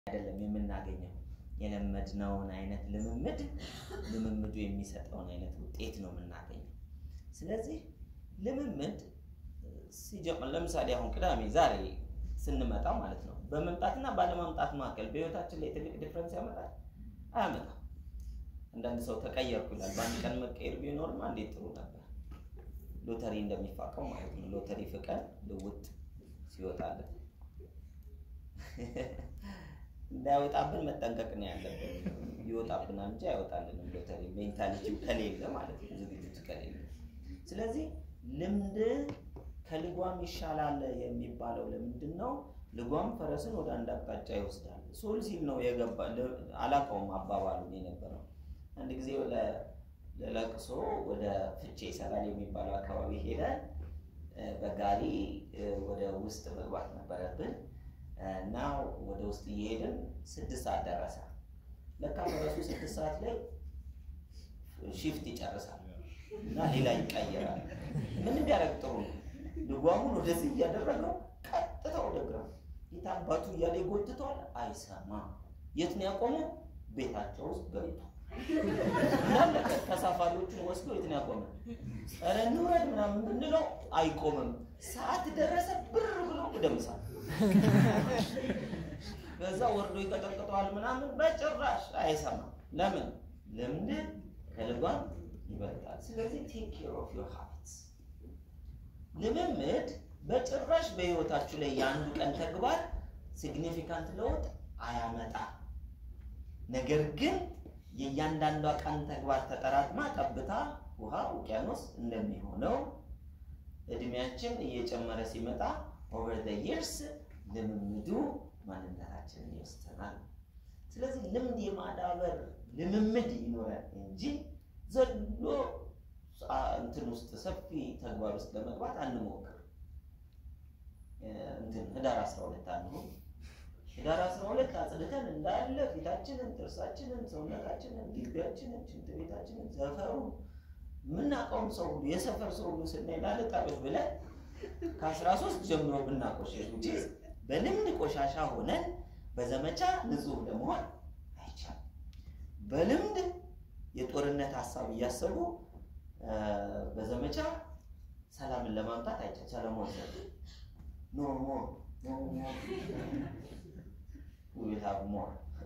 አይደለም የምናገኘው የለመድነውን አይነት ልምምድ ልምምዱ የሚሰጠውን አይነት ውጤት ነው የምናገኘው። ስለዚህ ልምምድ ሲጀምር ለምሳሌ አሁን ቅዳሜ ዛሬ ስንመጣ ማለት ነው በመምጣትና ባለመምጣት መካከል በህይወታችን ላይ ትልቅ ዲፍረንስ ያመጣል? አያመጣም። አንዳንድ ሰው ተቀየርኩ ይላል። በአንድ ቀን መቀየር ቢኖርማ እንዴት ጥሩ ነበር። ሎተሪ እንደሚፋቀው ማለት ነው። ሎተሪ ፍቀን ልውጥ ሲወጣለን እንዳያወጣብን መጠንቀቅ ነው ያለብን። ይወጣብናል እንጂ አይወጣልንም። ሎተሪ ሜንታሊቲው ከሌለ ማለት ነው፣ ዝግጅቱ ከሌለ። ስለዚህ ልምድ ከልጓም ይሻላል የሚባለው ለምንድን ነው? ልጓም ፈረስን ወደ አንድ አቅጣጫ ይወስዳል። ሶል ሲል ነው የገባ አላውቀውም አባባሉን የነበረው አንድ ጊዜ ለለቅሶ ወደ ፍቼ ይሰራል የሚባለው አካባቢ ሄደን በጋሪ ወደ ውስጥ መግባት ነበረብን እና ወደ ውስጥ እየሄድን ስድስት ሰዓት ደረሰ። ለካ ፈረሱ ስድስት ሰዓት ላይ ሺፍት ይጨርሳል እና ሌላ ይቀየራል። ምን እንዲያደርግ ጥሩ ነው? ልጓሙን ወደዚህ እያደረገው ቀጥታ ወደ ግራ ጌታ አባቱ እያለ ይጎትተዋል። አይሰማም። የት ነው ያቆመው? ቤታቸው ውስጥ ገብቶ እንዳለ ተሳፋሪዎቹን ወስዶ የት ነው ያቆመው? ኧረ እንውረድ ምናምን ብንለው አይቆምም። ሰዓት ደረሰ ብር ብሎ ወደ ምሳ በዛ ወርዶ ይቀጠቅጠዋል ምናምን በጭራሽ አይሰማም። ለምን? ልምድ ከልጓም ይበልጣል። ስለዚህ ቴክ ኬር ኦፍ ዮር ሃቢትስ። ልምምድ በጭራሽ በህይወታችሁ ላይ የአንዱ ቀን ተግባር ሲግኒፊካንት ለውጥ አያመጣም። ነገር ግን የእያንዳንዷ ቀን ተግባር ተጠራቅማ ጠብታ ውሃ ውቅያኖስ እንደሚሆነው እድሜያችን እየጨመረ ሲመጣ ኦቨር ዘ ይርስ ልምምዱ ማንነታችንን ይወስናል። ስለዚህ ልምድ የማዳበር ልምምድ ይኖራል እንጂ ዘሎ እንትን ውስጥ ሰፊ ተግባር ውስጥ ለመግባት አንሞክር። እንትን ህዳር 12 አንሁን። ህዳር 12 አጽድተን እንዳለ ፊታችንን፣ ጥርሳችንን፣ ሰውነታችንን፣ ግቢያችንን፣ ሽንት ቤታችንን፣ ሰፈሩን የምናውቀውም ሰው ሁሉ የሰፈር ሰው ሁሉ ስናይ ላለጣበት ብለን ከአስራ ሶስት ጀምሮ ብናቆሸሽ ውጪ በልምድ ቆሻሻ ሆነን በዘመቻ ንጹህ ለመሆን አይቻልም። በልምድ የጦርነት ሀሳብ እያሰቡ በዘመቻ ሰላምን ለማምጣት አይቻል። ሰለሞን ዘ ኖ ሞር ኖ ሞር ዊል ሃቭ ሞር።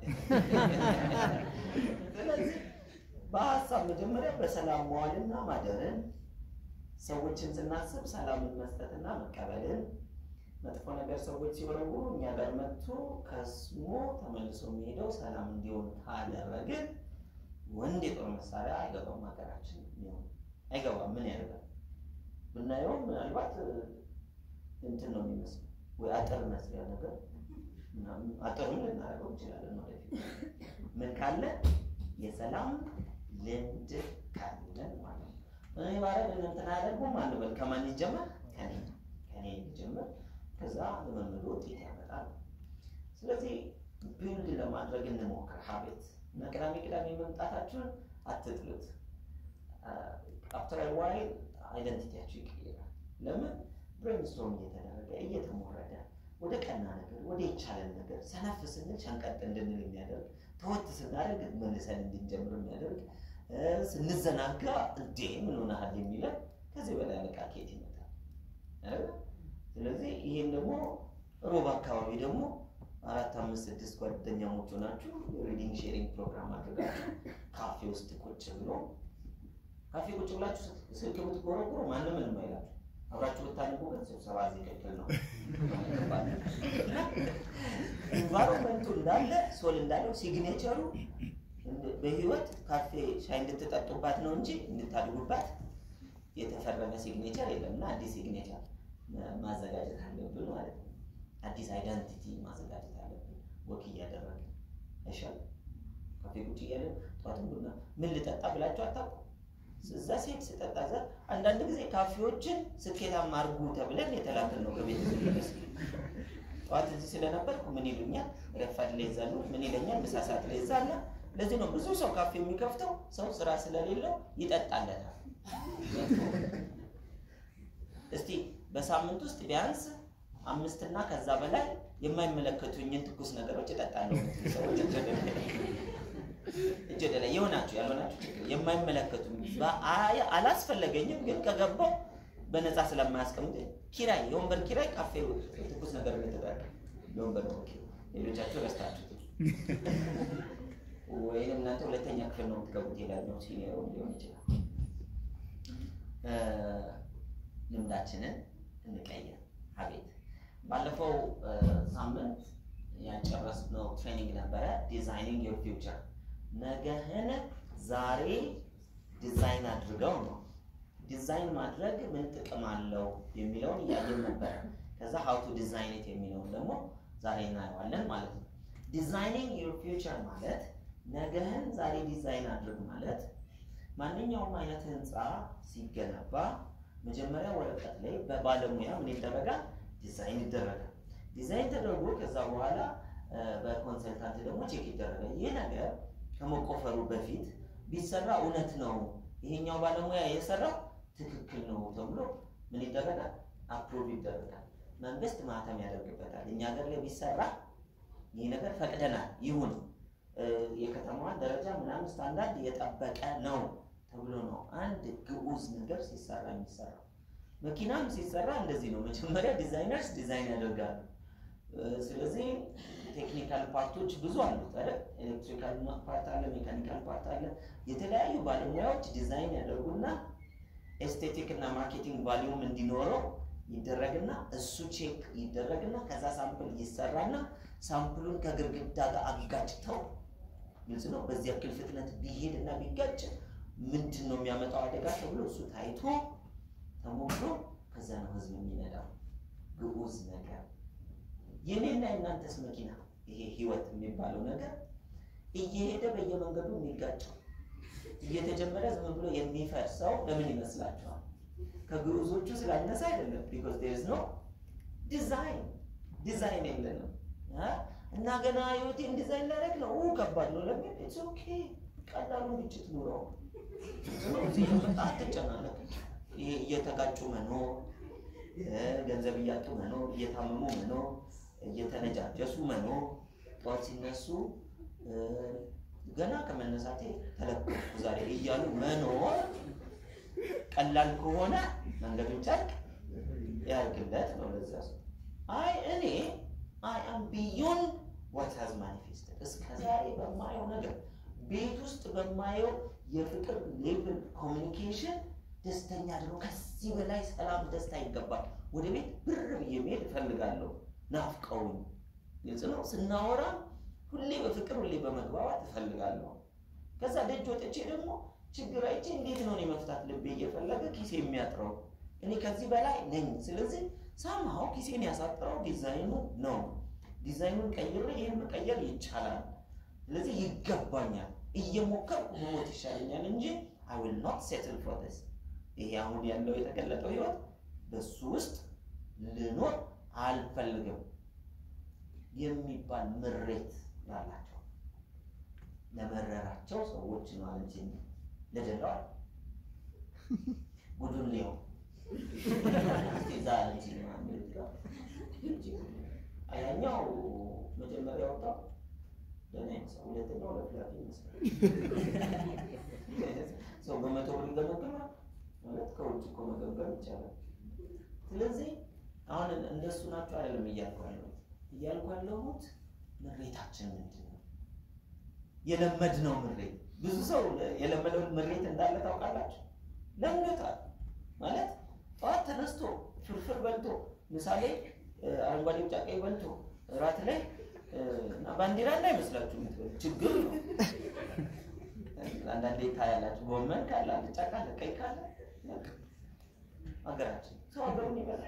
ስለዚህ በሀሳብ መጀመሪያ በሰላም መዋልና ማደርን ሰዎችን ስናስብ ሰላምን መስጠትና መቀበልን መጥፎ ነገር ሰዎች ሲወረውሩ እኛ ጋር መጥቶ ከስሞ ተመልሶ የሚሄደው ሰላም እንዲሆን ካደረግን ወንድ የጦር መሳሪያ አይገባም። ሀገራችን ሆን አይገባም። ምን ያደርጋል ብናየው ምናልባት እንትን ነው የሚመስለው ወይ አጥር መስሪያ ነገር አጥሩን ልናደርገው እንችላለን ወደፊት ምን ካለ የሰላም ልምድ ካለን ማለት ነው። እኔ ባረግ እንትን አያደርጉም አንበል። ከማን ይጀመር? ከኔ ከኔ ይጀመር። ከዛ ልምምዱ ውጤት ያመጣል። ስለዚህ ቢውልድ ለማድረግ እንሞክር ሀቤት እና ቅዳሜ ቅዳሜ መምጣታችሁን አትጥሉት። አፍተር ዋይል አይደንቲቲያችሁ ይቀይራል። ለምን ብሬንስቶርም እየተደረገ እየተሞረደ ወደ ቀና ነገር ወደ ይቻለን ነገር ሰነፍ ስንል ሸንቀጥ እንድንል የሚያደርግ ተወት ስናደርግ መልሰን እንድንጀምር የሚያደርግ ስንዘናጋ እንዴ ምን ሆነሃል የሚለን ከዚህ በላይ አለቃ ኬት ይመጣል። ስለዚህ ይሄን ደግሞ ሮብ አካባቢ ደግሞ አራት አምስት ስድስት ጓደኛሞች ሆናችሁ ሪዲንግ ሼሪንግ ፕሮግራም አድርጋችሁ ካፌ ውስጥ ቁጭ ብሎ ካፌ ቁጭ ብላችሁ ስልክ ብትጎረጉሩ ማንም ምንም አይላችሁ። አብራችሁ ብታነቡ ግን ስብሰባ እዚህ ክልክል ነው። ኢንቫይሮንመንቱ እንዳለ ሶል እንዳለው ሲግኔቸሩ በህይወት ካፌ ሻይ እንድትጠጡባት ነው እንጂ እንድታድጉባት የተፈረመ ሲግኔቸር የለም እና አዲስ ሲግኔቸር ማዘጋጀት አለብን ማለት ነው። አዲስ አይደንቲቲ ማዘጋጀት አለብን። ወክ እያደረግን አይሻልም? ካፌ ቁጭ እያለን ጠዋትም ቡና ምን ልጠጣ ብላችሁ አታውቁም? እዛ ሴት ስጠጣ እዛ አንዳንድ ጊዜ ካፌዎችን ስኬታማ አድርጉ ተብለን የተላክን ነው ከቤት ስንመለስ ጠዋት እዚህ ስለነበርኩ ምን ይሉኛል፣ ረፋድ ላይ ይዛሉ፣ ምን ይለኛል፣ ምሳ ሰዓት ላይ ይዛለ። ለዚህ ነው ብዙ ሰው ካፌ የሚከፍተው ሰው ስራ ስለሌለው ይጠጣለታል። እስቲ በሳምንት ውስጥ ቢያንስ አምስትና ከዛ በላይ የማይመለከቱኝን ትኩስ ነገሮች እጠጣለሁ የምትሉ ሰዎች እጅ ወደ ላይ እጅ ወደ ላይ የሆናችሁ ያልሆናችሁ ችግር የማይመለከቱኝ በአይ አላስፈለገኝም፣ ግን ከገባው በነፃ ስለማያስቀምጥ ኪራይ የወንበር ኪራይ ካፌ ትኩስ ነገር እየተጠቀ የወንበር ነው ኪራይ ሌሎቻችሁ ረስታችሁት ወይም እናንተ ሁለተኛ ክፍል ነው የምትገቡት የላኛው ሲኒየሩ ሊሆን ይችላል። ልምዳችንን እንቀይር። አቤት ባለፈው ሳምንት ያጨረስነው ትሬኒንግ ነበረ፣ ዲዛይኒንግ ዮር ፊውቸር። ነገህን ዛሬ ዲዛይን አድርገው ነው። ዲዛይን ማድረግ ምን ጥቅም አለው የሚለውን እያየን ነበረ። ከዛ ሀው ቱ ዲዛይን የሚለውን ደግሞ ዛሬ እናየዋለን ማለት ነው። ዲዛይኒንግ ዮር ፊውቸር ማለት ነገህን ዛሬ ዲዛይን አድርግ ማለት ማንኛውም አይነት ህንፃ ሲገነባ መጀመሪያ ወረቀት ላይ በባለሙያ ምን ይደረጋል? ዲዛይን ይደረጋል። ዲዛይን ተደርጎ ከዛ በኋላ በኮንሰልታንት ደግሞ ቼክ ይደረጋል። ይህ ነገር ከመቆፈሩ በፊት ቢሰራ እውነት ነው፣ ይሄኛው ባለሙያ የሰራው ትክክል ነው ተብሎ ምን ይደረጋል? አፕሮቭ ይደረጋል። መንግስት ማህተም ያደርግበታል። እኛ ሀገር ላይ ቢሰራ ይህ ነገር ፈቅደናል ይሁን የከተማዋን ደረጃ ምናምን ስታንዳርድ የጠበቀ ነው ተብሎ ነው አንድ ግዑዝ ነገር ሲሰራ የሚሰራው። መኪናም ሲሰራ እንደዚህ ነው። መጀመሪያ ዲዛይነርስ ዲዛይን ያደርጋሉ። ስለዚህ ቴክኒካል ፓርቶች ብዙ አሉት አይደል? ኤሌክትሪካል ፓርት አለ፣ ሜካኒካል ፓርት አለ። የተለያዩ ባለሙያዎች ዲዛይን ያደርጉና ኤስቴቲክ እና ማርኬቲንግ ቫሊዩም እንዲኖረው ይደረግና እሱ ቼክ ይደረግና ከዛ ሳምፕል ይሰራና ሳምፕሉን ከግድግዳ ጋር አጋጭተው ግልጽ ነው። በዚህ ያክል ፍጥነት ቢሄድ እና ቢጋጭ ምንድን ነው የሚያመጣው አደጋ ተብሎ እሱ ታይቶ ተሞክሮ ከዛ ነው ህዝብ የሚነዳው ግዑዝ ነገር። የኔና የእናንተስ መኪና ይሄ ህይወት የሚባለው ነገር እየሄደ በየመንገዱ የሚጋጨው እየተጀመረ ዝም ብሎ የሚፈርሰው ለምን ይመስላችኋል? ከግዑዞቹ ስላነሰ አይደለም። ቢኮዝ ዴር ኢዝ ኖ ዲዛይን ዲዛይን የለንም እና ገና ህይወቴን ዲዛይን ላደርግ ነው ከባድ ነው ለሚል ኢትስ ኦኬ ቀላሉን ግጭት ኑረው እዚህ መጣ አትጨናነቅ። ይሄ እየተጋጩ መኖር፣ ገንዘብ እያጡ መኖር፣ እየታመሙ መኖር፣ እየተነጃጀሱ መኖር፣ ጠዋት ሲነሱ ገና ከመነሳቴ ተለቀቁ ዛሬ እያሉ መኖር ቀላል ከሆነ መንገዱን ጨርቅ ያርግለት ነው ለዛ ሰው። አይ እኔ አይ አም ቢዮንድ ዋት ሃዝ ማኒፌስተድ እስከ ዛሬ በማየው ነገር ቤት ውስጥ በማየው የፍቅር ሌቭል ኮሚኒኬሽን ደስተኛ ደግሞ ከዚህ በላይ ሰላም፣ ደስታ ይገባል። ወደ ቤት ብር ብዬ መሄድ እፈልጋለሁ። ናፍቀውኝ ግልጽ ነው። ስናወራ ሁሌ በፍቅር ሁሌ በመግባባት እፈልጋለሁ። ከዛ ደጅ ወጥቼ ደግሞ ችግር አይቼ እንዴት ነው እኔ መፍታት ልቤ እየፈለገ ኪሴ የሚያጥረው እኔ ከዚህ በላይ ነኝ። ስለዚህ ሳምሃው ኪሴን ያሳጥረው ዲዛይኑ ነው። ዲዛይኑን ቀይሬ ይህን መቀየር ይቻላል። ስለዚህ ይገባኛል። እየሞከርኩ መሞት ይሻለኛል እንጂ አይ ዊል ኖት ሴትል ፎር ዲስ። ይሄ አሁን ያለው የተገለጠው ህይወት በሱ ውስጥ ልኖር አልፈልግም የሚባል ምሬት ላላቸው ለመረራቸው ሰዎች ነው እንጂ ለደላዋል ጉዱን ሊው ዛ እንጂ ያኛው መጀመሪያ ወጣው ደህና ይመስላል። ሁለተኛው ለፍላፊ ይመስላል። ሰው በመቶ ብር ይገመገማል ማለት ከውጭ እኮ መገምገም ይቻላል። ስለዚህ አሁን እንደሱ ናቸው አይደለም እያልኩ ያለሁት እያልኩ ያለሁት ምሬታችን ምንድን ነው? የለመድነው ምሬት ብዙ ሰው የለመደውን ምሬት እንዳለ ታውቃላችሁ። ለምዶታል ማለት ጠዋት ተነስቶ ፍርፍር በልቶ ምሳሌ አረንጓዴ ቢጫ ቀይ በልቶ እራት ላይ እና ባንዲራ እንዳይመስላችሁ የምትበሉ ችግር ነው። አንዳንዴ ታያላችሁ። ጎመን ካለ አልጫ ካለ ቀይ ካለ ሀገራችን ሰው ሀገሩን ይበላል።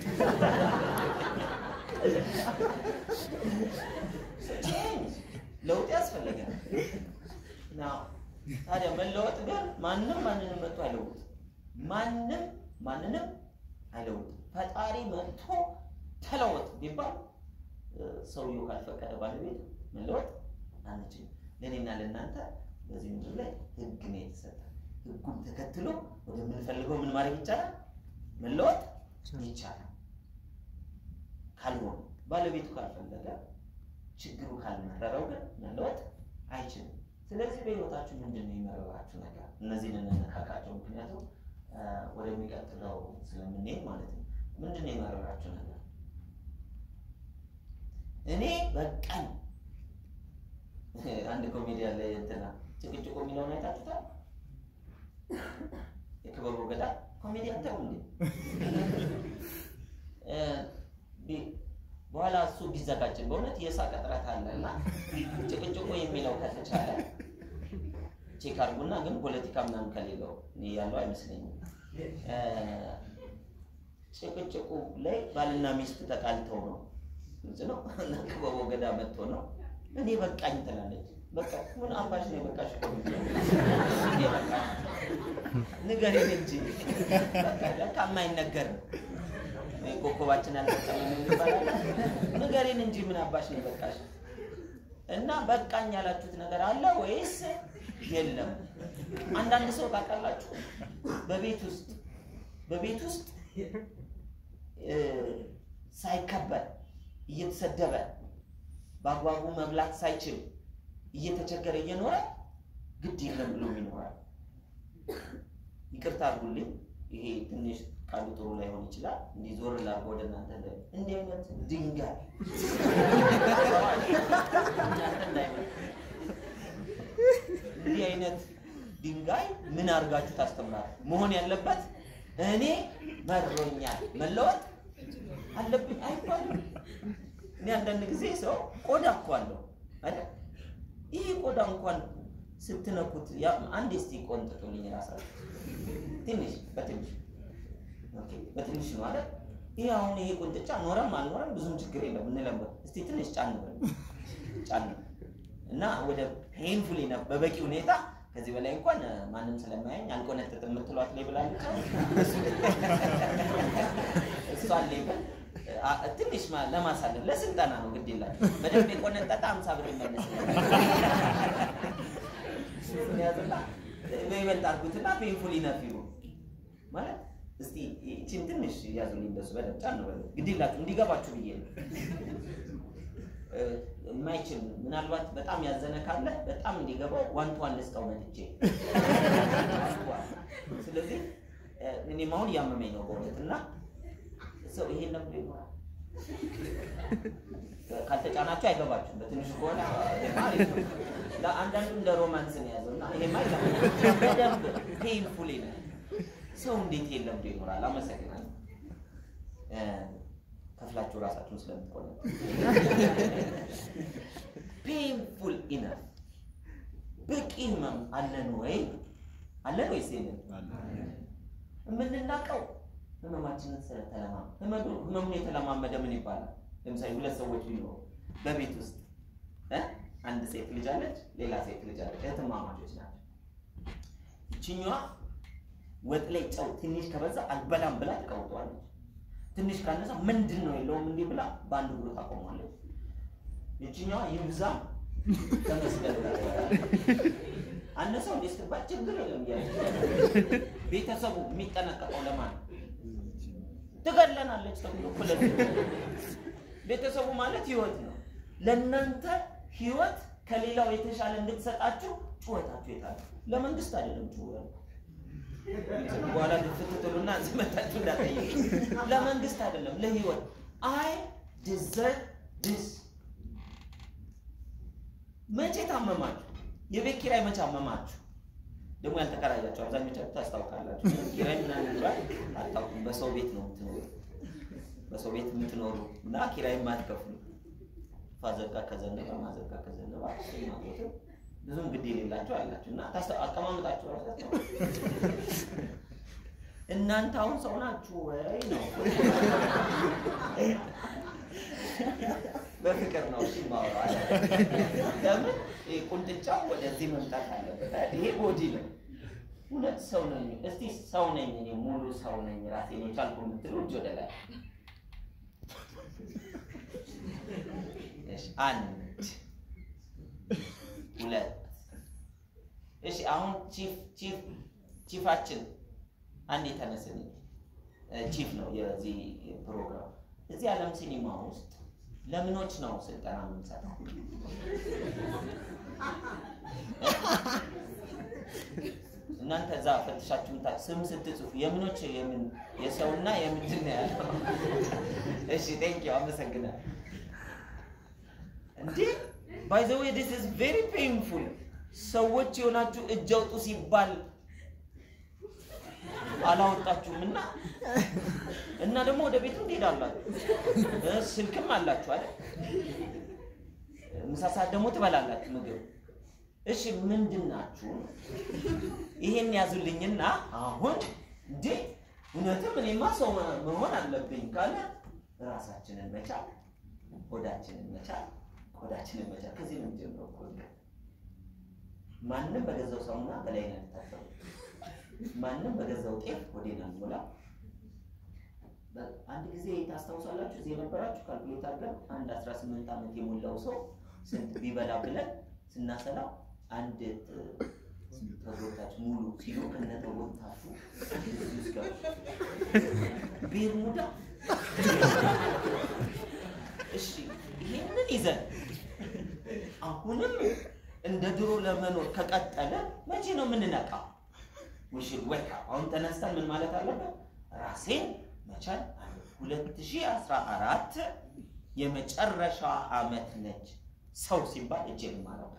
ለውጥ ያስፈልጋል። ታዲያ መለወጥ ግን ማንም ማንንም መጥቶ አይለውጥ። ማንም ማንንም አይለውጥም። ፈጣሪ መጥቶ ተለወጥ ቢባል ሰውየው ካልፈቀደ ባለቤት መለወጥ አንችልም። ለእኔና ለእናንተ በዚህ ምድር ላይ ህግ ነው የተሰጠ። ህጉን ተከትሎ ወደምንፈልገው ምን ማድረግ ይቻላል? መለወጥ ይቻላል። ካልሆነ ባለቤቱ ካልፈለገ ችግሩ ካልመረረው ግን መለወጥ አይችልም። ስለዚህ በህይወታችሁ ምንድን ነው የመረራችሁ ነገር? እነዚህን እንነካካቸው፣ ምክንያቱም ወደሚቀጥለው ስለምንሄድ ማለት ነው። ምንድን ነው የመረራችሁ ነገር? እኔ በቃኝ። አንድ ኮሜዲያን ላይ እንትና ጭቅጭቁ የሚለውን አይታችሁታል? የክበቡ ገዳ ኮሜዲያን ተው እንዴ! በኋላ እሱ ቢዘጋጅን በእውነት የሳቅ እጥረት አለ እና ጭቅጭቁ የሚለው ከተቻለ ቼክ አድርጉና፣ ግን ፖለቲካ ምናምን ከሌለው እኔ ያለው አይመስለኝም። ጭቅጭቁ ላይ ባልና ሚስት ተጣልተው ነው ግልጽ ነው እና ክበቦ ገዳ መጥቶ ነው እኔ በቃኝ ትላለች። በቃ ምን አባሽ ነው የበቃሽ? ንገሪን እንጂ ለካ የማይነገር ነው። ኮከባችን አልተጠቀመም ይባላል። ንገሪን እንጂ ምን አባሽ ነው የበቃሽ? እና በቃኝ ያላችሁት ነገር አለ ወይስ የለም? አንዳንድ ሰው ታውቃላችሁ፣ በቤት ውስጥ በቤት ውስጥ ሳይከበር እየተሰደበ በአግባቡ መብላት ሳይችል እየተቸገረ እየኖረ ግድ የለም ብሎ ይኖራል። ይቅርታ አድርጉልኝ፣ ይሄ ትንሽ ቃሉ ጥሩ ላይሆን ይችላል። እንዲህ ዞር ላድርግ ወደ እናንተ እንደ እንዲህ አይነት ድንጋይ እናንተ እንዳይመጣ እንዲህ አይነት ድንጋይ ምን አድርጋችሁ ታስተምራል? መሆን ያለበት እኔ መሮኛል መለወጥ አለብኝ አይባልም። እኔ አንዳንድ ጊዜ ሰው ቆዳ እኮ አለው አይደል? ይህ ቆዳ እንኳን ስትነኩት አንድ እስቲ ቆንጥጡልኝ ራሳችሁ ትንሽ በትንሽ በትንሽ ነው አይደል? ይህ አሁን ይሄ ቁንጥጫ ኖረም አልኖረም ብዙም ችግር የለም እንለምበር። እስቲ ትንሽ ጫን በል ጫን እና ወደ ፔንፉል በበቂ ሁኔታ ከዚህ በላይ እንኳን ማንም ስለማያኝ አልቆነጥጥም የምትሏት ላይ ብላለች። እሷን ሌብል ትንሽ ለማሳለፍ ለስልጠና ነው። ግድ የላችሁ በደንብ የቆነጠጠ አምሳ ብር ይመለስ ያዝና በይበልጥ አድርጉትና ፔንፉል ኢነፍ ይሁን ማለት እስቲ ይህችን ትንሽ ያዙልኝ እንደሱ በደንብ ጫን በለ ግድ የላችሁ እንዲገባችሁ ብዬ ነው። የማይችል ምናልባት በጣም ያዘነ ካለ በጣም እንዲገባው ዋንቷን ልስጠው መጥቼ። ስለዚህ እኔም አሁን እያመመኝ ነው በእውነት እና ሰው ይሄን ለምዶ ይኖራል። ካልተጫናችሁ አይገባችሁም። በትንሹ ከሆነ ለአንዳንዱ እንደ ሮማንስ ነው የያዘው እና ይሄማ በደንብ ፔንፉል ነው። ሰው እንዴት ይሄን ለምዶ ይኖራል? አመሰግናለሁ። ከፍላችሁ ራሳችሁን ስለምትቆነ ፔንፉል ኢነፍ በቂ ህመም አለን ወይ አለን ወይስ የለን? የምንናቀው ህመማችንን ስለተለማ ህመሙን የተለማመደ ምን ይባላል? ለምሳሌ ሁለት ሰዎች ቢኖሩ በቤት ውስጥ አንድ ሴት ልጅ አለች፣ ሌላ ሴት ልጅ አለች። እህትማማቾች ናቸው። ይችኛዋ ወጥ ላይ ጨው ትንሽ ከበዛ አልበላም ብላ ትቀውጠዋለች። ትንሽ ካነሳ ምንድን ነው የለውም እንዲህ ብላ በአንድ እግሩ ታቆማለች። ይችኛዋ ይብዛም ተመስገን አነሰው እንዴ ስትባል ችግር የለም እያለች ቤተሰቡ የሚጠነቀቀው ለማን ትገለናለች ተብሎ ሁለት ቤተሰቡ ማለት ህይወት ነው። ለእናንተ ህይወት ከሌላው የተሻለ እንድትሰጣችሁ ጩኸታችሁ የታለ? ለመንግስት አይደለም ጩኸት በኋላ ልትትሉና ዝመታችሁ እንዳጠይቅ ለመንግስት አይደለም፣ ለህይወት አይ ዲዘርቭ ዲስ። መቼ ታመማችሁ? የቤት ኪራይ መቼ አመማችሁ? ደግሞ ያልተከራያችሁ አብዛኞቻችሁ ታስታውቃላችሁ። ኪራይ ምናምን ይባል አታውቁም። በሰው ቤት ነው የምትኖሩ፣ በሰው ቤት የምትኖሩ እና ኪራይ የማትከፍሉ ፋዘጋ ከዘነበ ማዘጋ ከዘነበ ማለትም ብዙም ግድ የሌላቸው አላችሁ እና አቀማመጣችሁ ራሳቸው እናንተ አሁን ሰው ናችሁ ወይ ነው? በፍቅር ነው እሺ ማውራት። ለምን ቁንጥጫው ወደዚህ መምጣት አለበት? ይሄ ቦዲ ነው። እውነት ሰው ነኝ፣ እስቲ ሰው ነኝ እኔ ሙሉ ሰው ነኝ ራሴን የቻልኩ የምትሉ እጅ ወደ ላይ። እሺ አንድ ሁለት እሺ አሁን ቺፍ ቺፍ ቺፋችን አንድ የተነስን ቺፍ ነው የዚህ ፕሮግራም እዚህ ዓለም ሲኒማ ውስጥ ለምኖች ነው ስልጠና የምንሰጠው። እናንተ እዛ ፈትሻችሁ ምታ ስም ስትጽፉ የምኖች የምን የሰውና የምንድን ነው ያለው? እሺ ቴንክ ዩ አመሰግናለሁ። እንዴ ባይ ዘ ዌይ ዲስ ኢዝ ቬሪ ፔንፉል። ሰዎች የሆናችሁ እጅ አውጡ ሲባል አላወጣችሁም እና እና ደግሞ ወደ ቤቱ ትሄዳላችሁ። እ ስልክም አላችሁ አይደል? ምሳ ሰዓት ደግሞ ትበላላችሁ ምግብ። እሺ ምንድን ናችሁ? ይሄን ያዙልኝና አሁን እንዴ እውነትም እኔማ ሰው መሆን አለብኝ ካለ ራሳችንን መቻል፣ ሆዳችንን መቻል፣ ቆዳችንን መቻል። ከዚህ ነው የሚጀምረው እኮ ማንም በገዛው ሳሙና በላይ ነው የሚታጠበው። ማንም በገዛው ጤፍ ሆዴን አልሞላ። አንድ ጊዜ ታስታውሳላችሁ? እዚህ የነበራችሁ ካልኩሌት አድርገን አንድ 18 ዓመት የሞላው ሰው ስንት ቢበላ ብለን ስናሰላው አንድ ተጎታች ሙሉ ሲሉ ከነ ተጎታችሁ እዚህ ውስጥ ገቡ። ቤርሙዳ እሺ፣ ይሄንን ይዘን አሁንም እንደ ድሮ ለመኖር ከቀጠለ መቼ ነው የምንነቃው? ውሽድ ወካ አሁን ተነስተን ምን ማለት አለበት? ራሴን መቻል አለ 2014 የመጨረሻ አመት ነች። ሰው ሲባል እጄን ማረው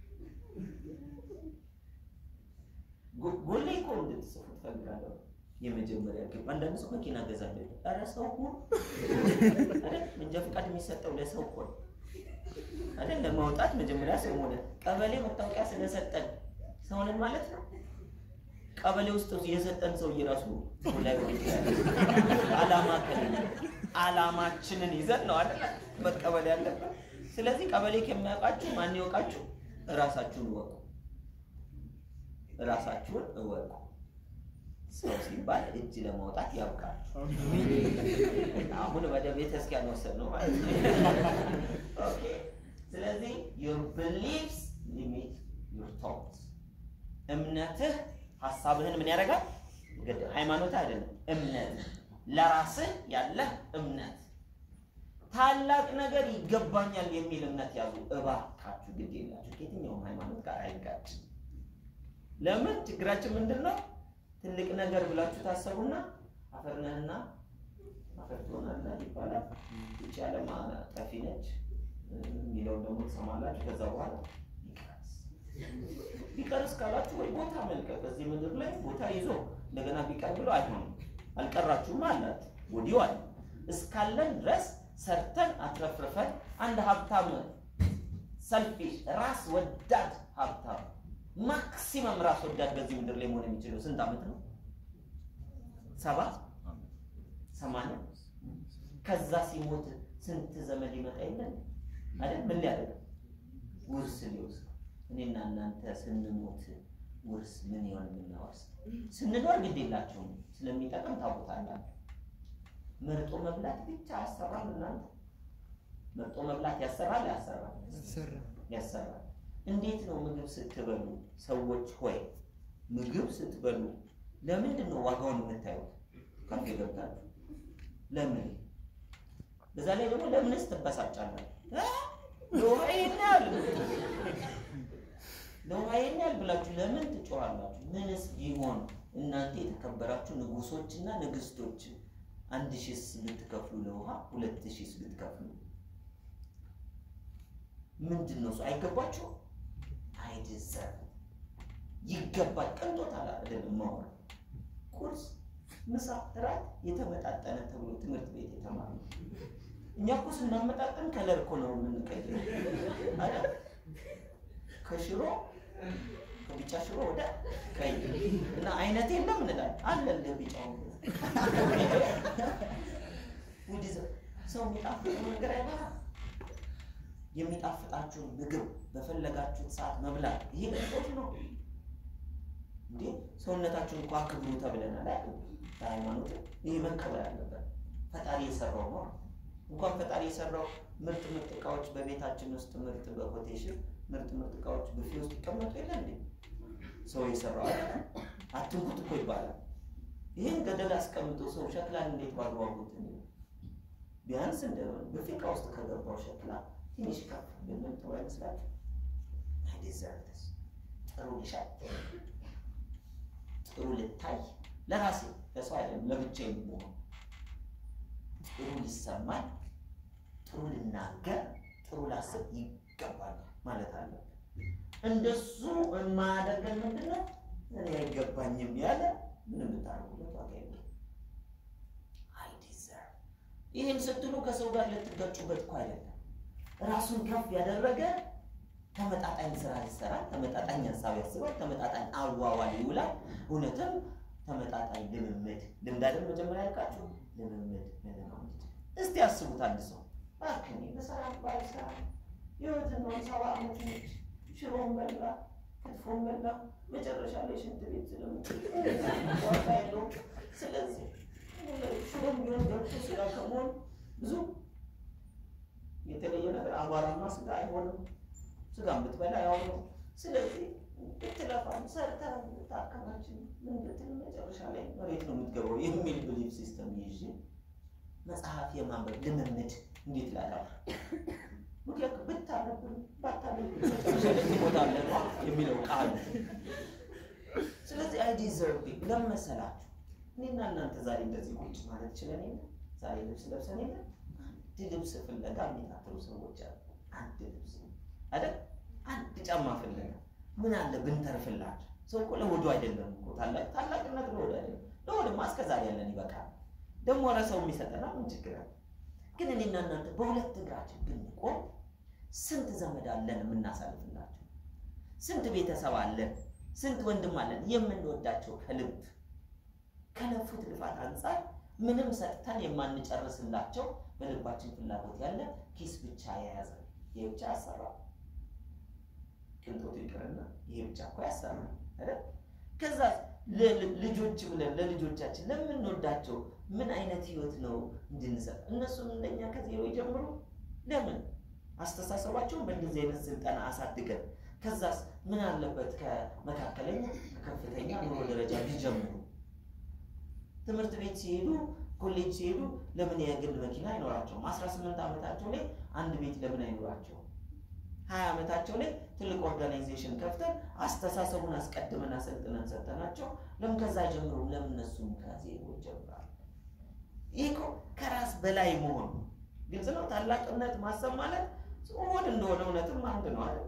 ጎሌ እኮ እንድትጽፉ ትፈልጋለሁ። የመጀመሪያ ግብ አንዳንድ ሰው መኪና ገዛለሁ። ኧረ ሰው እኮ አይደል መንጃ ፈቃድ የሚሰጠው ለሰው እኮ ነው አይደል? ለማውጣት መጀመሪያ ሰው ሆነ። ቀበሌ መታወቂያ ስለሰጠን ሰውንን ማለት ነው። ቀበሌ ውስጥ የሰጠን ሰው እየራሱ ላይ አላማ ከሌለ አላማችንን ይዘን ነው አይደል መቀበል ያለብን። ስለዚህ ቀበሌ ከሚያውቃችሁ ማን ይወቃችሁ? እራሳችሁን እወቁ። እራሳችሁን እወቁ። ሰው ሲባል እጅ ለማውጣት ያብቃል። አሁን ወደ ቤተ ክርስቲያን ወሰድ ነው ማለት ነው። ኦኬ። ስለዚህ your beliefs limit your thoughts እምነትህ ሀሳብህን ምን ያደርጋል? ግድ ሃይማኖት አይደለም እምነት፣ ለራስህ ያለህ እምነት ታላቅ ነገር ይገባኛል የሚል እምነት ያዙ እባካችሁ። ግድ የላችሁ ከየትኛውም ሃይማኖት ጋር አይጋጭም። ለምን ችግራችን ምንድን ነው? ትልቅ ነገር ብላችሁ ታሰቡና አፈር ነህና አፈር ትሆናለህ ይባላል። ይቺ ዓለም ጠፊ ነች የሚለውን ደግሞ ትሰማላችሁ። ከዛ በኋላ ይቀርስ ቢቀርስ ካላችሁ ወይ ቦታ መልቀቅ በዚህ ምድር ላይ ቦታ ይዞ እንደገና ቢቀር ብሎ አይሆንም። አልቀራችሁም አላችሁ ወዲሁ አለ እስካለን ድረስ ሰርተን አትረፍርፈን አንድ ሀብታም ሰልፊሽ ራስ ወዳድ ሀብታም ማክሲመም ራስ ወዳድ በዚህ ምድር ላይ መሆን የሚችለው ስንት ዓመት ነው? ሰባ ሰማንያ ከዛ ሲሞት ስንት ዘመድ ይመጣ የለን አይደል? ምን ሊያደርግ ውርስ ሊወስድ። እኔና እናንተ ስንሞት ውርስ ምን ይሆን የምናወርስ? ስንኖር ግድ የላቸውም ስለሚጠቅም ታውቁታላችሁ። መርጦ መብላት ብቻ ያሰራል። እናንተ መርጦ መብላት ያሰራል ያሰራል ያሰራል። እንዴት ነው ምግብ ስትበሉ ሰዎች ሆይ ምግብ ስትበሉ ለምንድን ነው ዋጋውን የምታዩት? ካፌ ገብታችሁ ለምን? በዛ ላይ ደግሞ ለምንስ ትበሳጫላችሁ? ለውሃ ይሄን ያህል ለውሃ ይሄን ያህል ብላችሁ ለምን ትጮኻላችሁ? ምንስ ቢሆን እናንተ የተከበራችሁ ንጉሶችና ንግስቶች አንድ ሺህስ ብትከፍሉ ለውሃ ሁለት ሺህስ ብትከፍሉ ምንድን ነው እሱ? አይገባችሁ? አይደዘር ይገባል። ቅንጦት አላ አይደለም ማወራ ቁርስ፣ ምሳ፣ እራት የተመጣጠነ ተብሎ ትምህርት ቤት የተማረ እኛ እኮ ስናመጣጠን ከለር እኮ ነው የምንቀይረው አይደል? ከሽሮ ከቢጫ ሽሮ ወደ ቀይ እና አይነት የለም እንላለን አለ እንደ ቢጫው ሰው የሚጣፍጥ ነገር አይበላ የሚጣፍጣችሁን ምግብ በፈለጋችሁት ሰዓት መብላት ይሄ ቅንጦት ነው እንዴ? ሰውነታችሁን እኮ አክብሩ ተብለናል አይደል? በሃይማኖት ይሄ መከበር አለበት። ፈጣሪ የሰራው ነው። እንኳን ፈጣሪ የሰራው ምርጥ ምርጥ እቃዎች በቤታችን ውስጥ ምርጥ በኮቴሽን ምርጥ ምርጥ እቃዎች ብፌ ውስጥ ይቀመጡ የለ እንዴ? ሰው የሰራው አይደል? አትንኩት እኮ ይባላል። ይህን ገደል አስቀምጦ ሰው ሸክላን እንዴት ባግባቡ ቢያንስ እንደ በፊቃ ውስጥ ከገባው ሸክላ ትንሽ ከፍ ብንል ጥሩ አይመስላችሁ? አይ ዲዘርቭ ዲስ ጥሩ ልሻል ጥሩ ልታይ ለራሴ ለሰው አይደለም ለብቻዬ የምሆን ጥሩ ሊሰማኝ ጥሩ ልናገር ጥሩ ላስብ ይገባል ማለት አለ። እንደሱ የማያደርገን ምንድን ነው? እኔ አይገባኝም ያለ ምንም ብታደርጉለት ዋጋ የለም። አይ ዲዘርቭ ይህን ስትሉ ከሰው ጋር ልትጋጩበት እኮ አይደለም። ራሱን ከፍ ያደረገ ተመጣጣኝ ስራ ይሰራል፣ ተመጣጣኝ ሀሳብ ያስባል፣ ተመጣጣኝ አዋዋል ይውላል። እውነትም ተመጣጣኝ ልምምድ ልምድ አይደል መጀመሪያ ያልቃችሁ ልምምድ ልምምድ። እስቲ ያስቡት አንድ ሰው እባክህ እኔ በሰላም ባልሰራ ህይወትን ነው ሰባ ዓመት ነች። ሽሮን በላ ክትፎን በላ መጨረሻ ላይ ሽንት ቤት ስለምዋጋ የለውም። ስለዚህ ሽሮም ቢሆን ገብቶ ስጋ ከመሆን ብዙ የተለየ ነገር አቧራማ ስጋ አይሆንም። ስጋ ብትበላ ያው ነው። ስለዚህ ብትለፋም ሰርተን ታከማችን ምን ብትል መጨረሻ ላይ መሬት ነው የምትገባው የሚል ብሊፍ ሲስተም ይዤ መጽሐፍ የማንበብ ልምምድ እንዴት ላዳር? ምክንያቱም ብታነብም ባታነብ መጨረሻ ላይ ትሞታለህ ነው የሚለው ቃል። ስለዚህ አይ ዲዘርቭ ለምን መሰላችሁ? እኔና እናንተ ዛሬ እንደዚህ ቁጭ ማለት ችለን የለ ዛሬ ልብስ ለብሰን የለ አንድ ልብስ ፍለጋ የሚታትሩ ሰዎች አሉ። አንድ ልብስ አይደል? አንድ ጫማ ፍለጋ ምን አለ ብንተርፍላቸው። ሰው እኮ ለሆዱ አይደለም እኮ ታላቅ ታላቅነት ለሆዱ አይደለም። ለሆድማ እስከ ዛሬ ያለን ይበቃል። ደግሞ ኧረ ሰው የሚሰጠና ምን ችግር አለ? ግን እኔና እናንተ በሁለት እግራችን ብንቆም ስንት ዘመድ አለን የምናሳልፍላቸው፣ ስንት ቤተሰብ አለን፣ ስንት ወንድም አለን የምንወዳቸው ከልብ ከለፉት ልፋት አንጻር ምንም ሰጥተን የማንጨርስላቸው በልባችን ፍላጎት ያለ ኪስ ብቻ የያዘ ይህ ብቻ ያሰራል። ቅንጦቱ ይቅርና ይሄ ብቻ እኮ ያሰራል አይደል? ከዛ ልጆች ብለን ለልጆቻችን ለምንወዳቸው ምን አይነት ህይወት ነው እንድንሰጥ? እነሱም እንደኛ ከዜሮ ይጀምሩ። ለምን አስተሳሰባቸውን በእንደዚህ አይነት ስልጠና አሳድገን ከዛስ ምን አለበት ከመካከለኛ ከከፍተኛ ኑሮ ደረጃ ቢጀምሩ ትምህርት ቤት ሲሄዱ ኮሌጅ ሲሄዱ ለምን የግል መኪና አይኖራቸውም? አስራ ስምንት ዓመታቸው ላይ አንድ ቤት ለምን አይኖራቸውም? ሀያ ዓመታቸው ላይ ትልቅ ኦርጋናይዜሽን ከፍተን አስተሳሰቡን አስቀድመን አሰልጥነን ሰጠናቸው። ለምን ከዛ ጀምሮ ለምን እነሱም ከዜሮ ይጀምራሉ? ይህ እኮ ከራስ በላይ መሆን ግልጽ ነው። ታላቅነት ማሰብ ማለት ሆን እንደሆነ እውነትም አንድ ነው አይደል?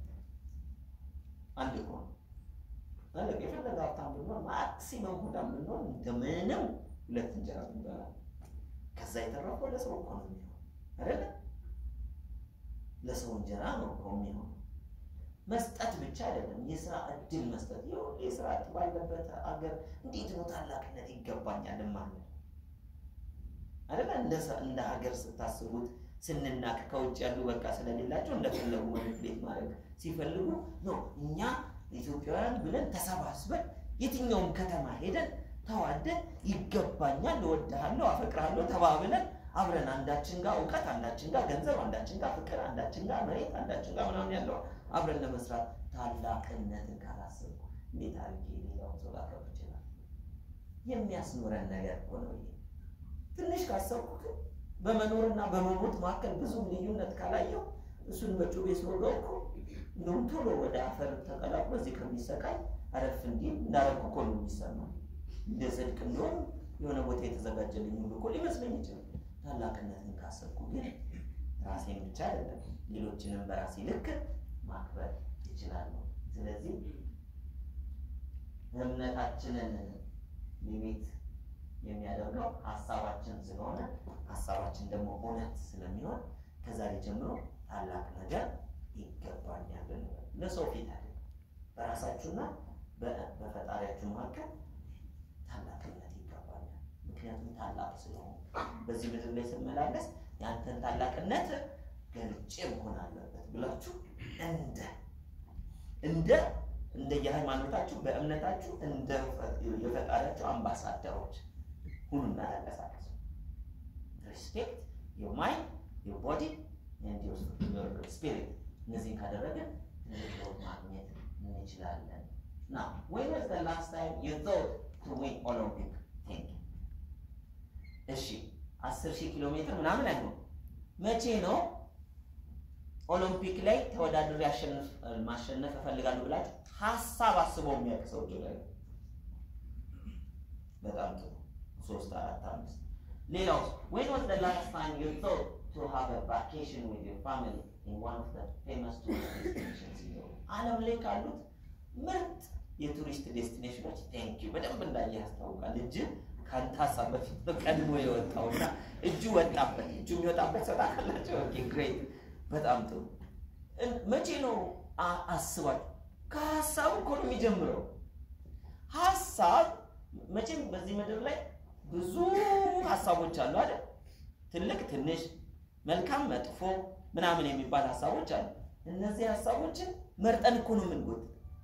አንድ እኮ ነው ማለት የፈለገ ሀብታም ብንሆን ማክሲመም ሆዳም ብንሆን እንደምንም ሁለት እንጀራ ብንበላ ከዛ የተረፈው ለሰው እኮ ነው የሚሆን አይደለ? ለሰው እንጀራ ነው እኮ የሚሆን። መስጠት ብቻ አይደለም፣ የስራ እድል መስጠት። ይሁን የስራ እድል ባለበት አገር እንዴት ነው ታላቅነት ይገባኛል ማለት አይደለ? እንደ ሀገር ስታስቡት ስንናቅ ከውጭ ያሉ በቃ ስለሌላቸው እንደፈለጉ ማኒፕሌት ማድረግ ሲፈልጉ ነው እኛ ኢትዮጵያውያን ብለን ተሰባስበን የትኛውም ከተማ ሄደን ተዋደን ይገባኛል፣ እወድሃለሁ፣ አፈቅርሃለሁ ተባብለን አብረን አንዳችን ጋር እውቀት፣ አንዳችን ጋር ገንዘብ፣ አንዳችን ጋር ፍቅር፣ አንዳችን ጋር መሬት፣ አንዳችን ጋር ምናምን ያለው አብረን ለመስራት ታላቅነትን ካላሰብኩ እንዴት አድርጌ ሌላውን ሰው ላከብር ይችላል? የሚያስኖረን ነገር እኮ ነው ይሄ። ትንሽ ካሰብኩት በመኖርና በመሞት መካከል ብዙም ልዩነት ካላየው እሱን በጩቤ ስወጋው እኮ እንደውም ቶሎ ወደ አፈር ተቀላቅሎ እዚህ ከሚሰቃይ አረፍ እንዲህ እንዳረኩ እኮ ነው የሚሰማው። እንደ ጽድቅ እንደሆን የሆነ ቦታ የተዘጋጀልኝ ሁሉ እኮ ሊመስለኝ ይችላል። ታላቅነትን ካሰብኩ ግን ራሴን ብቻ አይደለም ሌሎችንም በራሴ ልክ ማክበር ይችላለሁ። ስለዚህ እምነታችንን ሊሚት የሚያደርገው ሀሳባችን ስለሆነ ሀሳባችን ደግሞ እውነት ስለሚሆን ከዛሬ ጀምሮ ታላቅ ነገር ይገባኛል። ለሰው ፊት አይደለም፣ በራሳችሁና በፈጣሪያችሁ መካከል ታላቅነት ይገባኛል። ምክንያቱም ታላቅ ስለሆኑ በዚህ ምድር ላይ ስመላለስ ያንተን ታላቅነት ገልጬ መሆን አለበት ብላችሁ እንደ እንደ እንደ የሃይማኖታችሁ በእምነታችሁ እንደ የፈጣሪያችሁ አምባሳደሮች ሁኑና ተንቀሳቀሱ። ሪስፔክት ዮር ማይንድ ዮር ቦዲ ዮር ስፒሪት እነዚህን ካደረግን ትልቅ ለውጥ ማግኘት እንችላለን። ና when was the last time you thought to win Olympic thinking? እሺ አስር ሺህ ኪሎ ሜትር ምናምን አይሆን። መቼ ነው ኦሎምፒክ ላይ ተወዳድሬ ማሸነፍ እፈልጋለሁ ብላችሁ ሀሳብ አስበው የሚያውቅ ሰው ላይ በጣም ጥሩ ሶስት አራት አምስት ሌላው when was the last time you thought to have a vacation with your family in one of the famous tourist destinations in Europe ዓለም ላይ ካሉት ምርጥ የቱሪስት ዴስቲኔሽኖች ቴንክ ዩ በደንብ እንዳየ ያስታውቃል። እጅ ከአንተ ሀሳብ በፊት ነው ቀድሞ የወጣውና እጁ ወጣበት። እጁ የሚወጣበት ሰው ታውቃላችሁ? ኦኬ ግሬት፣ በጣም ጥሩ። መቼ ነው አስባችሁ? ከሀሳቡ እኮ ነው የሚጀምረው። ሀሳብ መቼም በዚህ ምድር ላይ ብዙ ሀሳቦች አሉ አይደል? ትልቅ ትንሽ፣ መልካም መጥፎ ምናምን የሚባል ሀሳቦች አሉ። እነዚህ ሀሳቦችን መርጠን እኮ ነው የምንጎት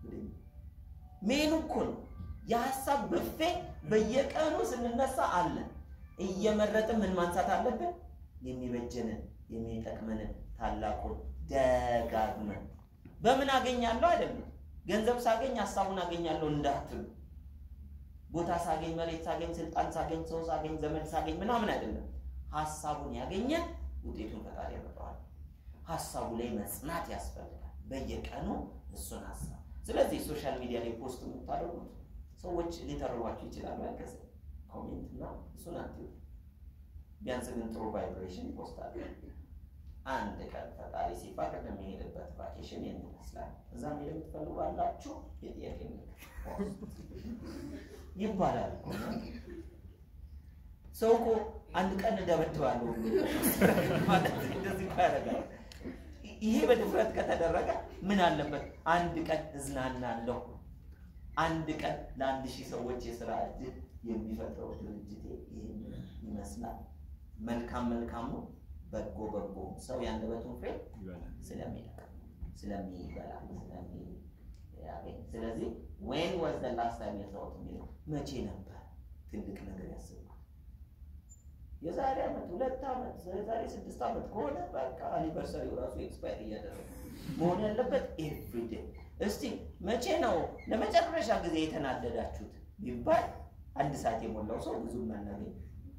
ሜኑ እኮ ነው የሀሳብ ብፌ በየቀኑ ስንነሳ አለ። እየመረጥን ምን ማንሳት አለብን? የሚበጀንን የሚጠቅመንን ታላቁን ደጋግመን በምን አገኛለሁ አይደለም። ገንዘብ ሳገኝ ሀሳቡን አገኛለሁ እንዳትሉ። ቦታ ሳገኝ፣ መሬት ሳገኝ፣ ስልጣን ሳገኝ፣ ሰው ሳገኝ፣ ዘመድ ሳገኝ ምናምን አይደለም። ሀሳቡን ያገኘ ውጤቱን ፈጣሪ ያመጣዋል። ሀሳቡ ላይ መጽናት ያስፈልጋል። በየቀኑ እሱን ሀሳብ ስለዚህ ሶሻል ሚዲያ ላይ ፖስት የምታደርጉት ሰዎች ሊተርቧችሁ ይችላሉ። ያገዘ ኮሜንት እና እሱን አትዩ። ቢያንስ ግን ጥሩ ቫይብሬሽን ይፖስታል። አንድ ቀን ፈጣሪ ሲፈቅድ የሚሄድበት ቫኬሽን ይህን ይመስላል። እዛ ሄደ የምትፈልጉ አላችሁ የጥያቄ ይባላል። ሰው እኮ አንድ ቀን እደበድባለሁ ማለት እንደዚህ እኮ ያደርጋል። ይሄ በድፍረት ከተደረገ ምን አለበት? አንድ ቀን እዝናናለሁ፣ አንድ ቀን ለአንድ ሺህ ሰዎች የስራ እድል የሚፈጥረው ድርጅቴ ይህን ይመስላል። መልካም መልካሙ በጎ በጎ ሰው ያንደበቱን ፍሬ ስለሚለቅ ስለሚበላ ስለሚያገኝ። ስለዚህ ዌን ዋዝ ዘ ላስት ታይም የሰውት የሚለው መቼ ነበር ትልቅ ነገር ያስባል? የዛሬ ዓመት ሁለት ዓመት የዛሬ ስድስት ዓመት ከሆነ በቃ አኒቨርሰሪው ራሱ ኤክስፓየር እያደረገ መሆን ያለበት ኤቭሪዴ። እስቲ መቼ ነው ለመጨረሻ ጊዜ የተናደዳችሁት ቢባል አንድ ሰዓት የሞላው ሰው ብዙ አናገኝ።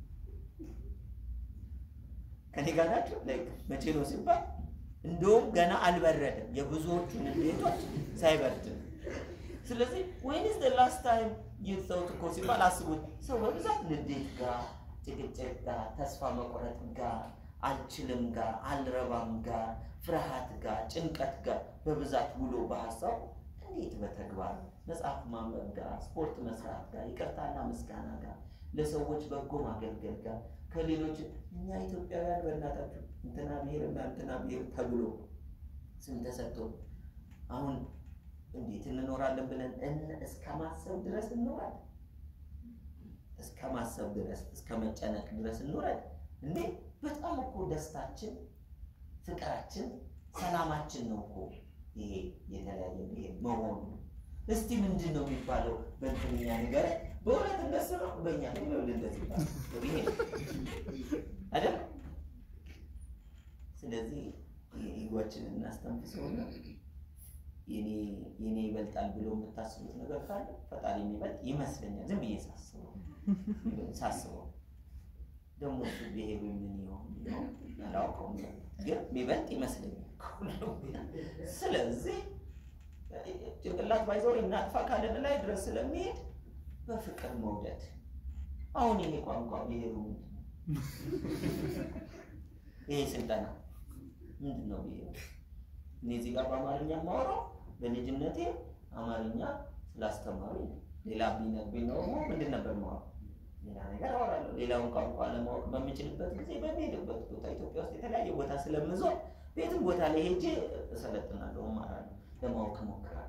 ከኔ ጋር ናቸው። መቼ ነው ሲባል እንደውም ገና አልበረደም፣ የብዙዎቹን ቤቶች ሳይበርድ። ስለዚህ ወይንስ ዘ ላስት ታይም የተሰውት እኮ ሲባል አስቡት። ሰው በብዛት ንዴት ጋር ጭቅጭቅ ጋር፣ ተስፋ መቁረጥ ጋር፣ አልችልም ጋር፣ አልረባም ጋር፣ ፍርሃት ጋር፣ ጭንቀት ጋር በብዛት ውሎ በሀሳቡ እንዴት በተግባር መጽሐፍ ማንበብ ጋር፣ ስፖርት መስራት ጋር፣ ይቅርታና ምስጋና ጋር፣ ለሰዎች በጎ ማገልገል ጋር ከሌሎች እኛ ኢትዮጵያውያን በእናታችሁ እንትና ብሔር እና እንትና ብሔር ተብሎ ስም ተሰጥቶ አሁን እንዴት እንኖራለን ብለን እስከ ማሰብ ድረስ እንኖራለን እስከ ማሰብ ድረስ እስከ መጨነቅ ድረስ እንውረድ እንዴ! በጣም እኮ ደስታችን፣ ፍቅራችን፣ ሰላማችን ነው እኮ ይሄ የተለያየ ብሔር መሆኑ። እስቲ ምንድን ነው የሚባለው በእንትንኛ ነገር በእውነት እንደሱ ነው። በእኛ ነው እንደዚህ ይባላል ብሔር አይደል? ስለዚህ ኢጓችን እናስተንፍሰውና የኔ ይበልጣል ብሎ የምታስቡት ነገር ካለ ፈጣሪ የሚበልጥ ይመስለኛል። ዝም ብዬ ሳስበው ሳስበው ደግሞ እሱ ብሄሩ ምን ይሆን አላውቀውም፣ ግን የሚበልጥ ይመስለኛል። ስለዚህ ጭንቅላት ባይዘው እናጥፋ ካለን ላይ ድረስ ስለሚሄድ በፍቅር መውደድ። አሁን ይሄ ቋንቋ ብሄሩ ምንድን ነው? ይሄ ስልጠና ምንድን ነው ብሄሩ? እኔ እዚህ ጋር በአማርኛ የማወራው በልጅነቴ አማርኛ ስላስተማሪ ሌላ ቢነግሩኝ ኖሮ ምንድን ነበር የማወራው? ሌላ ነገር አወራለሁ። ሌላውን ቋንቋ ለማወቅ በምችልበት ጊዜ በሚሄድበት ቦታ ኢትዮጵያ ውስጥ የተለያየ ቦታ ስለምዞር ቤትም ቦታ ላይ ሄጄ እሰለጥናለሁ፣ እማራለሁ፣ ለማወቅ እሞክራለሁ።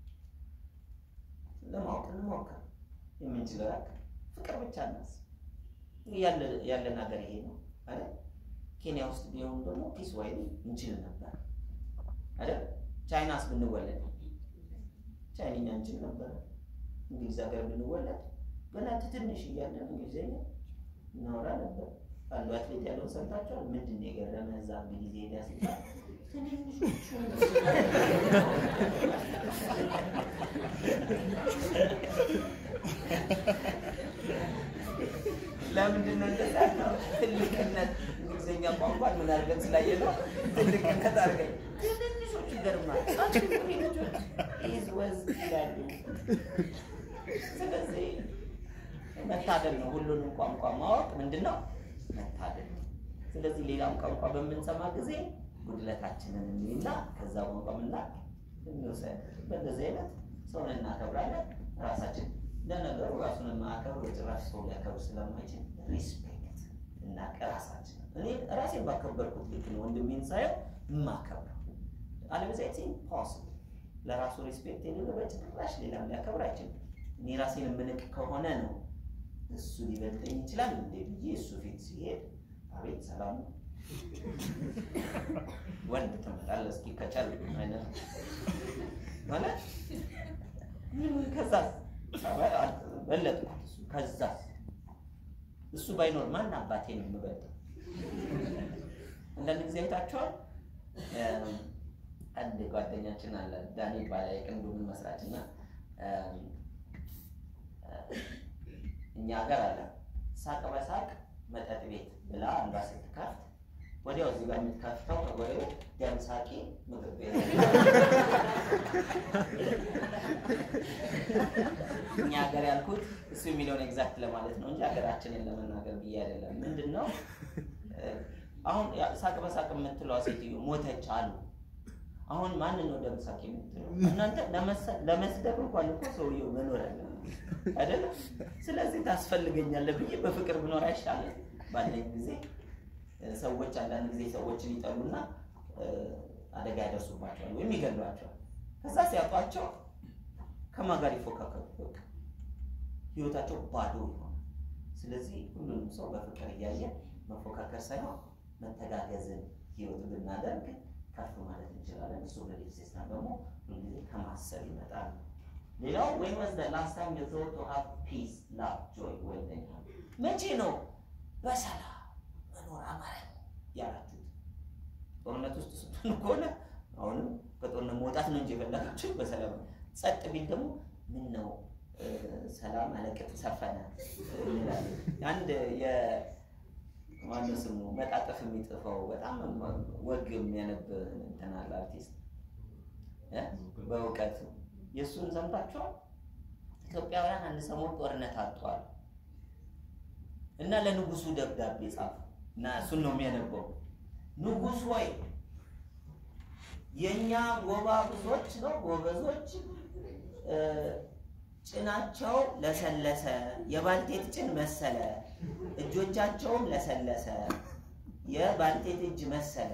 ለማወቅ እንሞክር፣ የምንችለው ያክል ፍቅር ብቻ እናስብ። ያለን ሀገር ይሄ ነው አይደል? ኬንያ ውስጥ ቢሆን ደግሞ ፒስ ዋይሊ እንችል ነበር አይደል? ቻይናስ ብንወለድ ቻይንኛ እንችል ነበር። እንግሊዝ ሀገር ብንወለድ ገና ትንሽ እያለን እንግሊዝኛ እናወራ ነበር። አንዱ አትሌት ያለውን ሰምታችኋል? ምንድን ነው የገረመ እዛ እንግሊዝ ሄዳ ሲባል ትንንሾቹ ለምንድን ነው እንደዛ ያልነው? ትልቅነት እንግሊዝኛ ቋንቋን ምን አድርገን ስላየ ነው ትልቅነት አድርገን ትንንሾቹ ይገርማል። ልጆች ኢዝ ወዝ ይላሉ። ስለዚህ መታደል ነው። ሁሉንም ቋንቋ ማወቅ ምንድን ነው? መታደል ነው። ስለዚህ ሌላም ቋንቋ በምንሰማ ጊዜ ጉድለታችንን እንይና ከዛ ቋንቋ ምና እንውሰድ። በእንደዚህ አይነት ሰውን እናከብራለን። ራሳችን ለነገሩ ራሱን የማያከብር በጭራሽ ሰው ሊያከብር ስለማይችል ሪስፔክት እና ራሳችን እኔ ራሴን ባከበርኩት ልክ ነው ወንድሜን ሳየው የማከብረው። አለበዚያ ኢትስ ኢምፖሲብል ለራሱ ሪስፔክት የሌለው በጭራሽ ሌላም ሊያከብር አይችልም። እኔ ራሴን የምንቅ ከሆነ ነው እሱ ሊበልጠኝ ይችላል እንዴ ብዬ እሱ ፊት ሲሄድ አቤት ሰላም ነው ወንድ ትመጣለህ እስኪ ከቻል አይነት ማለት ከዛ በለጥኩት። እሱ ከዛ እሱ ባይኖር ማን አባቴ ነው የምበልጠው? አንዳንድ ጊዜ አይታችኋል። አንድ ጓደኛችን አለ ዳኒ ይባላል የቅንዱን መስራች እና እኛ ሀገር አለ ሳቅ በሳቅ መጠጥ ቤት ብላ አንዷ ስትከፍት ወዲያው እዚህ ጋር የምትከፍተው ከጎሬው ደም ሳቂ ምግብ ቤት እኛ ሀገር ያልኩት እሱ የሚለውን ኤግዛክት ለማለት ነው እንጂ ሀገራችንን ለመናገር ብዬ አይደለም። ምንድን ነው አሁን ሳቅ በሳቅ የምትለዋ ሴትዮ ሞተች አሉ። አሁን ማንን ነው ደም ሳቂ የምትለው? እናንተ ለመስደብ እንኳን እኮ ሰውየው መኖር አለ አይደለም። ስለዚህ ታስፈልገኛለህ ብዬ በፍቅር ብኖር አይሻልም? ባለኝ ጊዜ ሰዎች አንዳንድ ጊዜ ሰዎችን ይጠሉና አደጋ ያደርሱባቸዋል ወይም ይገሏቸዋል። ከዛ ሲያጧቸው ከማን ጋር ይፎካከሩ? በቃ ህይወታቸው ባዶ ይሆናል። ስለዚህ ሁሉንም ሰው በፍቅር እያየ መፎካከር ሳይሆን መተጋገዝን ህይወት ብናደርግ ከፍ ማለት እንችላለን። እሱ በሊፍ ሲስተም ደግሞ ሁልጊዜ ከማሰብ ይመጣል። ሌላው ወይ ወዝ ዘ ላስት ታይም ዩ ቶት ቱ ሃቭ ፒስ ላቭ ጆይ ዌልደን መቼ ነው በሰላም መኖር አማረኝ ያላችሁት? ጦርነት ውስጥ ስትሆኑ ከሆነ አሁንም ከጦርነት መውጣት ነው እንጂ የፈለጋችሁ በሰላም ጸጥ ቢል ደግሞ ምን ነው ሰላም አለቅጥ ሰፈነ እንላለን። አንድ የማነው ስሙ መጣጠፍ የሚጽፈው በጣም ወግ የሚያነብ እንትን አለ አርቲስት በእውቀቱ የእሱን ሰምታችኋል? ኢትዮጵያውያን አንድ ሰሞን ጦርነት አጥተዋል እና ለንጉሱ ደብዳቤ ጻፉ እና እሱን ነው የሚያነበው። ንጉሥ ሆይ የእኛ ጎባብዞች ነው ጎበዞች ጭናቸው ለሰለሰ፣ የባልቴት ጭን መሰለ፣ እጆቻቸውም ለሰለሰ፣ የባልቴት እጅ መሰለ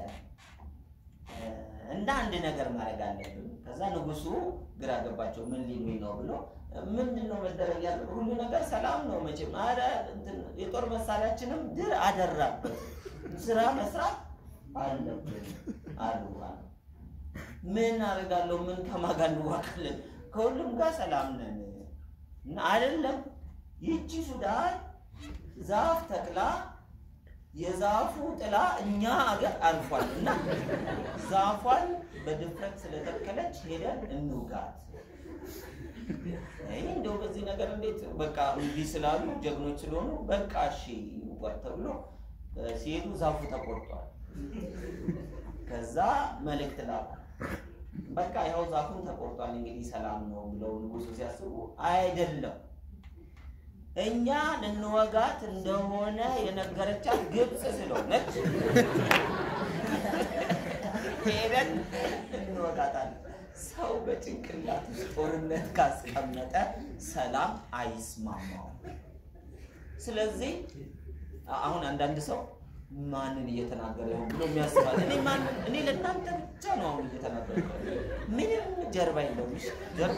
እና አንድ ነገር ማድረግ አለብን። ከዛ ንጉሱ ግራ ገባቸው። ምን ሊሉኝ ነው ብሎ ምንድን ነው መደረግ ያለ ሁሉ ነገር ሰላም ነው መቼም። ኧረ የጦር መሳሪያችንም ድር አደራበት ስራ መስራት አለብን አሉ። ምን አደርጋለሁ? ምን ከማን ጋር እንዋጋለን? ከሁሉም ጋር ሰላም ነን እና አይደለም። ይቺ ሱዳን ዛፍ ተክላ የዛፉ ጥላ እኛ አገር አልፏል እና ዛፏን በድፍረት ስለተከለች ሄደን እንውጋት። ይህ እንደው በዚህ ነገር እንዴት በቃ እንዲህ ስላሉ ጀግኖች ስለሆኑ በቃ እሺ ይውጓት ተብሎ ሲሄዱ ዛፉ ተቆርጧል። ከዛ መልእክት ላኩ። በቃ ያው ዛፉን ተቆርጧል እንግዲህ ሰላም ነው ብለው ንጉሱ ሲያስቡ አይደለም እኛ ልንወጋት እንደሆነ የነገረቻት ግብፅ ስለሆነች ሄደን እንወጋታለን። ሰው በጭንቅላት ውስጥ ጦርነት ካስቀመጠ ሰላም አይስማማውም። ስለዚህ አሁን አንዳንድ ሰው ማንን እየተናገረ ነው ብሎ የሚያስባል። እኔ ማንን እኔ ለእናንተ ብቻ ነው አሁን እየተናገረ ምንም ጀርባ የለውም። እሺ ጀርባ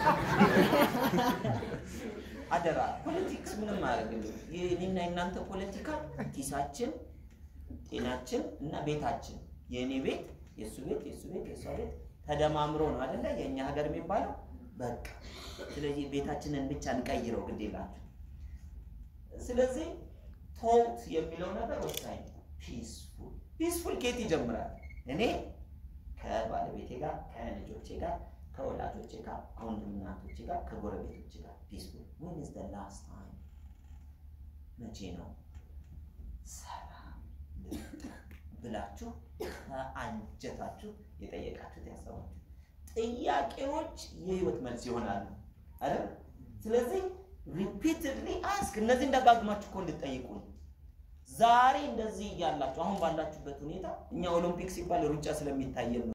አደራ ፖለቲክስ ምንም አያደርግልም። የእኔና የእናንተ ፖለቲካ ኪሳችን፣ ጤናችን እና ቤታችን የእኔ ቤት፣ የእሱ ቤት፣ የእሱ ቤት፣ የእሷ ቤት ተደማምሮ ነው አይደለ የእኛ ሀገር የሚባለው በቃ። ስለዚህ ቤታችንን ብቻ እንቀይረው ግድ የላችሁ። ስለዚህ ቶት የሚለው ነገር ወሳኝ ነው። ፒስፉል ፒስፉል ኬት ይጀምራል? እኔ ከባለቤቴ ጋር ከልጆቼ ጋር ከወላጆቼ ጋር ከወንድም እናቶቼ ጋር ከጎረቤቶቼ ጋር ፒስፉል ዌን ኢዝ ዘ ላስት ታይም መቼ ነው ሰላም ልምጣ ብላችሁ ከአንጀታችሁ የጠየቃችሁት ያሰባችሁ ጥያቄዎች የህይወት መልስ ይሆናሉ አይደል? ስለዚህ ሪፒትድሊ አስክ እነዚህን ደጋግማችሁ እኮ እንድትጠይቁ ነው። ዛሬ እንደዚህ እያላችሁ አሁን ባላችሁበት ሁኔታ እኛ ኦሎምፒክ ሲባል ሩጫ ስለሚታየን ነው